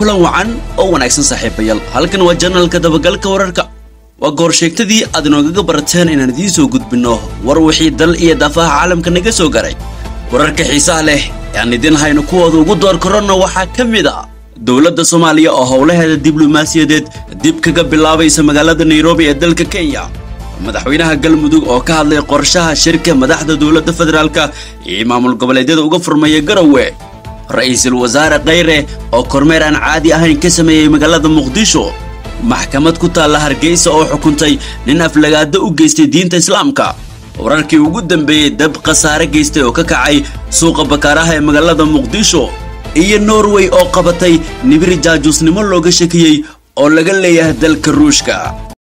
kulan wacan oo wanaagsan saaxiibayaal halkan waa janalka dabagalka wararka waa goorsheegtadii aad inoogaga barateen inaan idiin soo gudbinno war wixii dal iyo daafaha caalamka naga soo garay wararka xiisaha leh aan idin hayno kuwooda ugu door koronna waxaa ka mid a dowladda soomaaliya oo howlaheeda diblomaasiyadeed dib kaga bilaabaysa magaalada nairobi ee dalka kenya madaxweynaha galmudug oo ka hadlay qorshaha shirka madaxda dowladda federaalka iyo maamul goboleedyada uga furmaya garowe ra-iisul wasaare kheyre oo kormeer aan caadi ahayn ka sameeyey magaalada muqdisho maxkamad ku taalla hargeysa oo xukuntay nin aflagaado u geystay diinta islaamka wararkii ugu dambeeyey dab khasaare geystay oo ka kacay suuqa bakaaraha ee magaalada muqdisho iyo norway oo qabatay nibiri jaajuusnimo looga shakiyey oo laga leeyahay dalka ruushka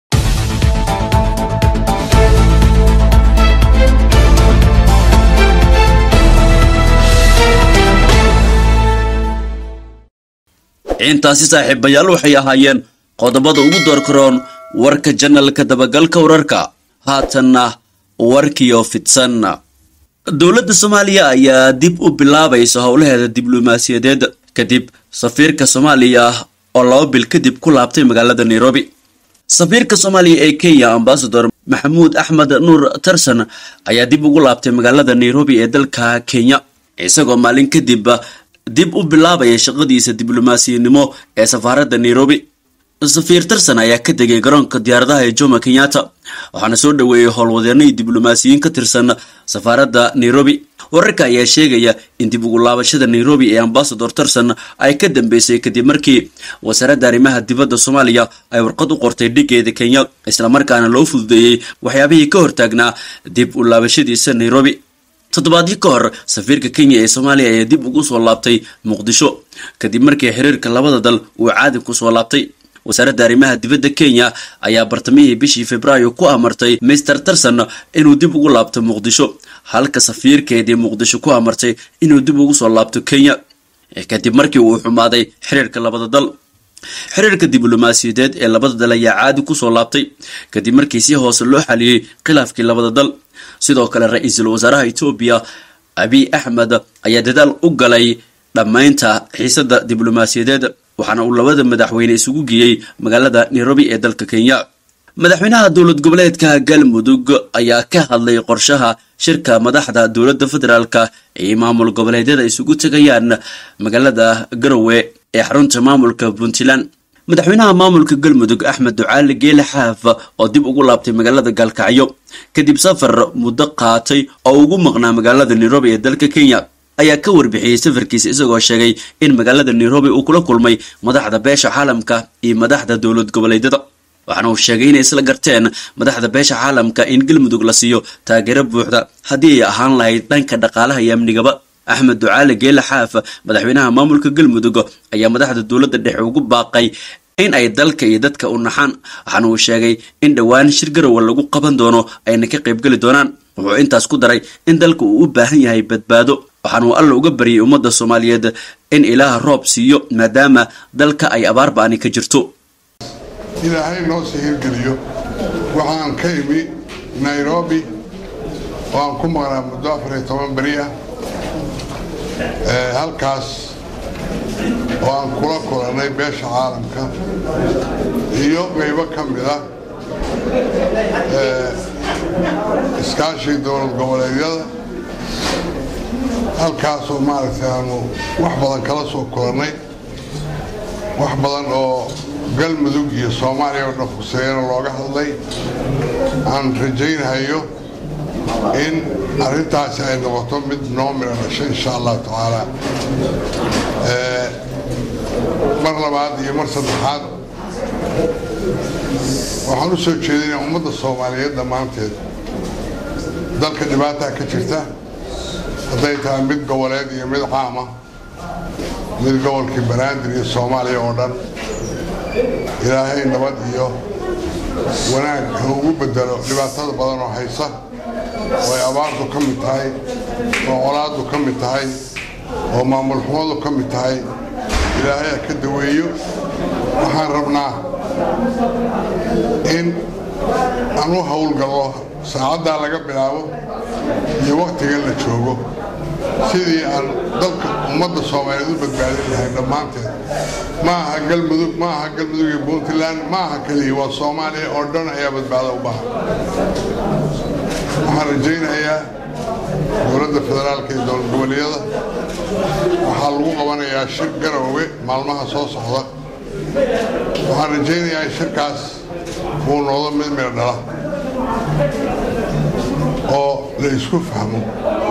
intaasi saaxiibayaal waxay ahaayeen qodobada ugu door karoon warka janalka dabagalka wararka haatanna warkiyo fidsan dowladda soomaaliya ayaa dib u bilaabaysa howlaheeda diblomaasiyadeed kadib safiirka soomaaliya oo laba bil kadib ku laabtay magaalada nairobi safiirka soomaaliya ee kenya ambasador maxamuud axmed nuur tarson ayaa dib ugu laabtay magaalada nairobi ee dalka kenya isagoo maalin kadib dib u bilaabaya shaqadiisa diblomaasiyanimo ee safaaradda nairobi safiir tarson ayaa ka degay garoonka diyaaradaha ee jomo kenyatta waxaana soo dhoweeyey howlwadeenadii diblomaasiyiin ka tirsan safaaradda nairobi wararka ayaa sheegaya in dib ugu laabashada nairobi ee ambasador tarson ay ka dambeysay kadib markii wasaaradda arrimaha dibadda soomaaliya ay warqad u qortay dhigeeda kenya islamarkaana loo fududeeyey waxyaabihii ka hortaagnaa dib u laabashadiisa nairobi toddobaadyo ka hor safiirka kenya ee soomaaliya ayaa dib ugu soo laabtay muqdisho kadib markii xiriirka labada dal uu caadi ku soo laabtay wasaaradda arrimaha dibadda kenya ayaa bartamihii bishii februaayo ku amartay mister tarson inuu dib ugu laabto muqdisho halka safiirkeedii muqdisho ku amartay inuu dib ugu soo laabto kenya kadib markii uu xumaaday xiriirka labada dal xiriirka diblomaasiyadeed ee labada dal ayaa caadi kusoo laabtay kadib markii si hoose loo xaliyey khilaafkii labada dal sidoo kale ra-iisul wasaaraha etoobiya abiy axmed ayaa dadaal u galay dhammaynta xiisada diblomaasiyadeed waxaana uu labada madaxweyne isugu geeyey magaalada nairobi ee dalka kenya madaxweynaha dowlad goboleedka galmudug ayaa ka hadlay qorshaha shirka madaxda dowladda federaalka ee maamul goboleedyada isugu tegayaan magaalada garowe ee xarunta maamulka puntland madaxweynaha maamulka galmudug axmed ducaali geele xaaf oo dib ugu laabtay magaalada gaalkacyo kadib safar muddo qaatay oo ugu maqnaa magaalada nairobi ee dalka kenya ayaa ka warbixiyey safarkiisa isagoo sheegay in magaalada nairobi uu kula kulmay madaxda beesha caalamka iyo madaxda dowlad goboleedyada waxaana uu sheegay inay isla garteen madaxda beesha caalamka in galmudug la siiyo taageero buuxda haddii ay ahaan lahayd dhanka dhaqaalaha iyo amnigaba axmed ducaali geele xaaf madaxweynaha maamulka galmudug ayaa madaxda dowladda dhexe ugu baaqay in ay dalka iyo dadka u naxaan waxaana uu sheegay in dhowaan shir garowa lagu qaban doono ayna ka qaybgeli doonaan wuxuu intaas ku daray in dalka uu u baahan yahay badbaado waxaana uu alla uga baryay ummadda soomaaliyeed in ilaaha roob siiyo maadaama dalka ay abaar ba-ani ka jirto ilaahay noo sii hirgeliyo waxaan ka imi nairobi oo aan ku maqnaa muddo afar iyo toban beri ah halkaas oo aan kula kulannay beesha caalamka iyo qaybo ka mid ah iskaashii dowlad goboleedyada halkaasoo maaragtay aanu wax badan kala soo kulannay wax badan oo galmudug iyo soomaaliya oo dhan fuseeyana looga hadlay aan rajaynahayo in arrintaasi ay noqoto mid noo midha dhasho insha allahu tacaala mar labaad iyo mar saddexaad waxaan u soo jeedinaa ummadda soomaaliyeed dhammaanteed dalka dhibaataa ka jirta hadday tahay mid goboleed iyo mid caama mid gobolkii banaadir iyo soomaaliya oo dhan ilaahay nabad iyo wanaag ha ugu bedelo dhibaatada badan oo haysa oo ay abaartu ka mid tahay oo colaaddu ka mid tahay oo maamul xumadu ka mid tahay ilaahay ha ka daweeyo waxaan rabnaa in aan u howlgallo saacaddaa laga bilaabo iyo wakhtigan la joogo sidii aan dalka ummadda soomaaliyeed u badbaadin lahay dhammaanteed ma aha galmudug ma aha galmudug iyo puntland ma aha keliya waa soomaaliya oo dhan ayaa badbaado u baahan waxaan rajaynayaa dowladda federaalka iyo dowlad goboleedyada waxaa lagu qabanayaa shir garowe maalmaha soo socda waxaan rajaynayaa in shirkaas uu noqdo mid meel dhala oo la isku fahmo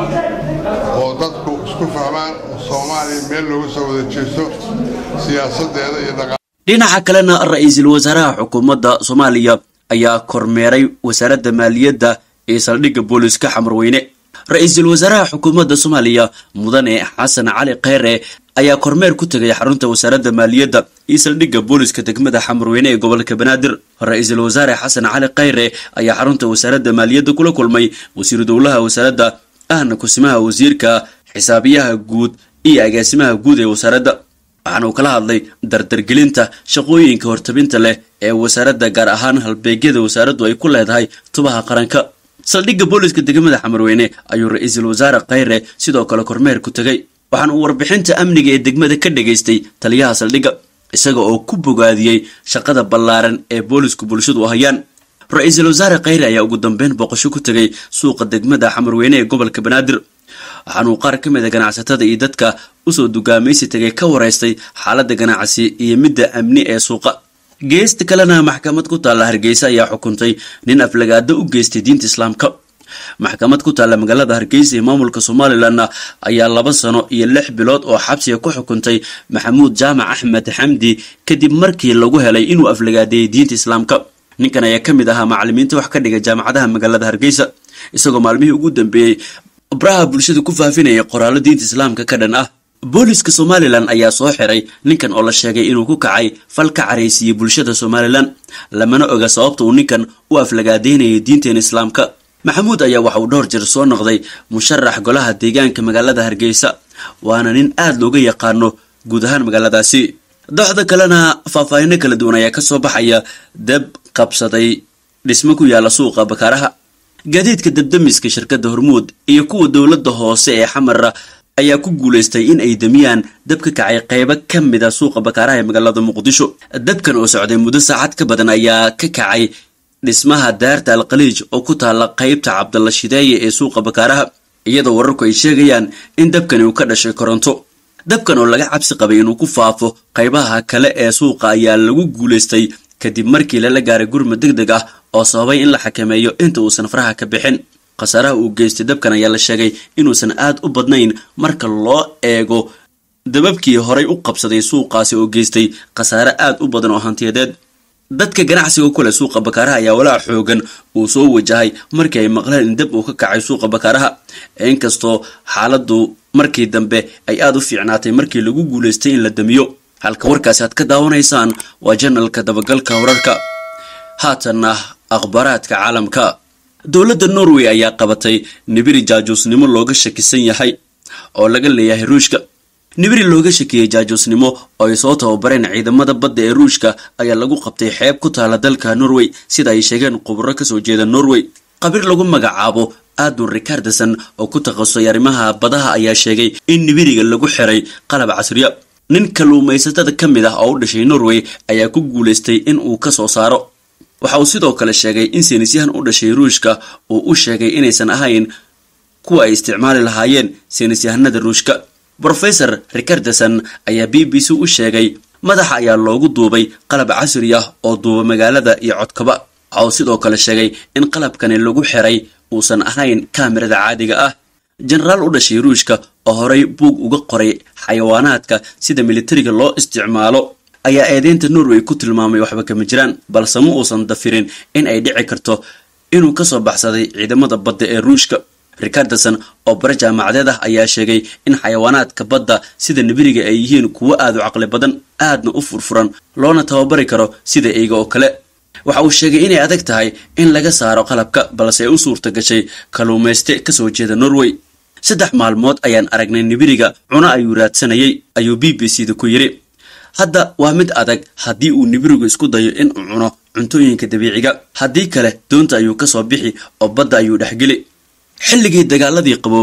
oo dadku isku fahmaan oo soomaaliya meel looga soo wada jeesto siyaasadeeda iyo dhaqa dhinaca kalena ra-iisul wasaaraha xukuumadda soomaaliya ayaa kormeeray wasaaradda maaliyadda ee saldhigga booliska xamarweyne ra-iisul wasaaraha xukuumadda soomaaliya mudane xasan cali kheyre ayaa kormeer ku tegay xarunta wasaaradda maaliyadda iyo saldhigga booliska degmada xamarweyne ee gobolka banaadir ra-iisul wasaare xasan cali kheyre ayaa xarunta wasaaradda maaliyadda kula kulmay wasiiru dowlaha wasaaradda ahna kusimaha wasiirka xisaabiyaha guud iyo agaasimaha guud ee wasaaradda waxaana uu kala hadlay dardargelinta shaqooyinka hortabinta leh ee wasaaradda gaar ahaan halbeegyada wasaaraddu ay ku leedahay tubaha qaranka saldhigga booliska degmada xamarweyne ayuu ra-iisul wasaare kheyre sidoo kale kormeer ku tegay waxaana uu warbixinta amniga ee degmada ka dhagaystay taliyaha saldhigga isaga oo ku bogaadiyey shaqada ballaaran ee boolisku bulshadu u hayaan ra-iisul wasaare kheyre ayaa ugu dambeyn booqasho ku tegay suuqa degmada xamarweyne ee gobolka banaadir waxaanuu qaar ka mid a ganacsatada iyo dadka usoo dugaamaysi tegay ka wareystay xaaladda ganacsi iyo midda amni ee suuqa geesta kalena maxkamad ku taalla hargeysa ayaa xukuntay nin aflagaado u geystay diinta islaamka maxkamad ku taalla magaalada hargeysa ee maamulka somalilan ayaa laba sano iyo lix bilood oo xabsiga ku xukuntay maxamuud jaamac axmed xamdi kadib markii lagu helay inuu aflagaadeeyay diinta islaamka ninkan ayaa ka mid ahaa macalimiinta wax ka dhiga jaamacadaha magaalada hargeysa isagoo maalmihii ugu dambeeyey baraha bulshada ku faafinaya qoraallo diinta islaamka ka dhan ah booliska somalilan ayaa soo xiray ninkan oo la sheegay inuu ku kacay fal ka caraysiiyey bulshada somalilan lamana oga sababta uu ninkan u aflagaadeynayay diinteena islaamka maxamuud ayaa waxa uu dhowr jir soo noqday musharax golaha deegaanka magaalada hargeysa waana nin aada looga yaqaano guud ahaan magaaladaasi doxda kalena faahfaahino kala duwan ayaa kasoo baxaya dab qabsaday dhismo ku yaala suuqa bakaaraha gaadiidka dabdamiska shirkadda hormuud iyo kuwa dowladda hoose ee xamara ayaa ku guulaystay in ay damiyaan dab ka kacay qaybo ka mid a suuqa bakaaraha ee magaalada muqdisho dabkan oo socday muddo saacad ka badan ayaa ka kacay dhismaha daarta alkhaliij oo ku taalla qaybta cabdalla shideeye ee suuqa bakaaraha iyadoo wararku ay sheegayaan in dabkani uu ka dhashay koronto dabkan oo laga cabsi qabay inuu ku faafo qaybaha kale ee suuqa ayaa lagu guulaystay kadib markii lala gaaray gurma deg deg ah oo sababay in la xakameeyo inta uusan faraha ka bixin khasaaraha uu geystay dabkan ayaa la sheegay inuusan aad u badnayn marka loo eego dababkii horay u qabsaday suuqaasi oo geystay khasaare aad u badan oo hantiyadeed dadka ganacsiga ku leh suuqa bakaaraha ayaa walaac xoogan uu soo wajahay markii ay maqleen in dab uu ka kacay suuqa bakaaraha inkastoo xaaladdu markii dambe ay aada u fiicnaatay markii lagu guulaystay in la damiyo halka warkaasi aad ka daawanaysaan waa janalka dabagalka wararka haatanna akhbaaraadka caalamka dowladda norway ayaa qabatay nibiri jaajuusnimo looga shakisan yahay oo laga leeyahay ruushka nibiri looga shakiyey jaajuusnimo oo ay soo tababareen ciidamada badda ee ruushka ayaa lagu qabtay xeeb ku taala dalka norway sida ay sheegeen khuburo kasoo jeeda norway qabiir lagu magacaabo adun ricardeson oo ku takhasusay arrimaha badaha ayaa sheegay in nibiriga lagu xiray qalab casriya nin kalluumaysatada ka mid ah oo u dhashay norway ayaa ku guulaystay in uu ka soo saaro waxa uu sidoo kale sheegay in saynisyahan u dhashay ruushka uu u sheegay inaysan ahayn kuwa ay isticmaali lahaayeen saynisyahanada ruushka brofesor ricardeson ayaa b b c u sheegay madaxa ayaa loogu duubay qalab casri ah oo duuba magaalada iyo codkaba waxa uu sidoo kale sheegay in qalabkani lagu xiray uusan ahayn kaamirada caadiga ah jenaraal u dhashay ruushka oo horay buug uga qoray xayawaanaadka sida militariga loo isticmaalo ayaa eedeynta norway ku tilmaamay waxba kama jiraan balse ma uusan dafirin in ay dhici karto inuu kasoo baxsaday ciidamada badda ee ruushka ricardeson oo bare jaamacadeed ah ayaa sheegay in xayawaanaadka badda sida nibiriga ay yihiin kuwo aad u caqli badan aadna u furfuran loona tababari karo sida eyga oo kale waxa uu sheegay inay adag tahay in laga saaro qalabka balse ay u suurta gashay kalluumayste kasoo jeeda norway saddex maalmood ayaan aragnay nibiriga cuno ayuu raadsanayay ayuu b b c da ku yidhi hadda waa mid adag haddii uu nibirigu isku dayo in uu cuno cuntooyinka dabiiciga haddii kale doonta ayuu kasoo bixi oo badda ayuu dhexgeli xilligii dagaaladii qaboobaa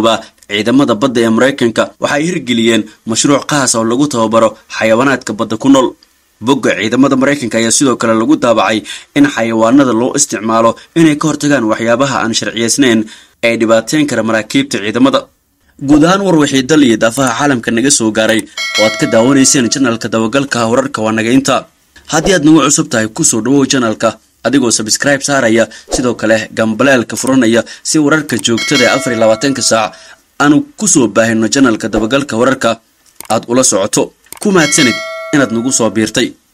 ciidamada badda ee maraykanka waxay hirgeliyeen mashruuc qaas oo lagu tababaro xayawaanaadka badda ku nool bogga ciidamada maraykanka ayaa sidoo kale lagu daabacay in xayawaanada loo isticmaalo inay ka hortagaan waxyaabaha aan sharciyeysnayn ee dhibaateyn kara maraakiibta ciidamada guud ahaan war wixii dal iyo daafaha caalamka naga soo gaaray oo aad ka daawanayseen janalka dabagalka wararka waa naga inta haddii aad nagu cusub tahay kusoo dhawow janalka adigoo sabskribe saaraya sidoo kale gambaleelka furanaya si wararka joogtada ee afar iyo labaatanka saac aanu kusoo baahino janalka dabagalka wararka aad ula socoto ku mahadsanid inaad nagu soo biirtay